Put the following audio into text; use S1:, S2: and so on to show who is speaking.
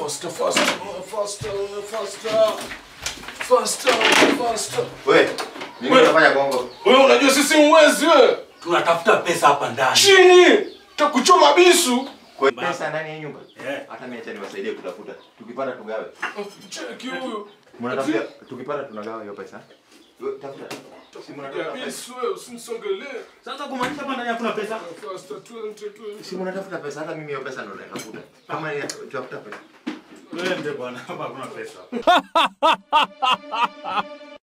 S1: faster, faster, faster, faster. Faster, faster.
S2: Wewe, mimi
S1: Wewe.
S2: nafanya bongo.
S1: Wewe unajua sisi mwezi wewe.
S3: Tunatafuta pesa hapa ndani.
S1: Chini. Takuchoma bisu.
S2: Kwa pesa ndani ya nyumba.
S3: Eh.
S2: Hata mimi acha niwasaidie kutafuta. Tukipata tugawe.
S1: Cheki huyu.
S2: Mnatafuta tukipata tunagawa hiyo pesa. Wewe, Tafuta. Si
S1: Ya
S2: mnatafuta pesa.
S1: bisu wewe usinisongelee.
S3: Sasa kumaanisha hapa ndani hakuna pesa.
S1: Faster, twende, twende.
S2: Si mnatafuta pesa hata mimi hiyo pesa ndo natafuta. Kama ni tafuta pesa.
S3: Twende bwana, hapa hakuna pesa.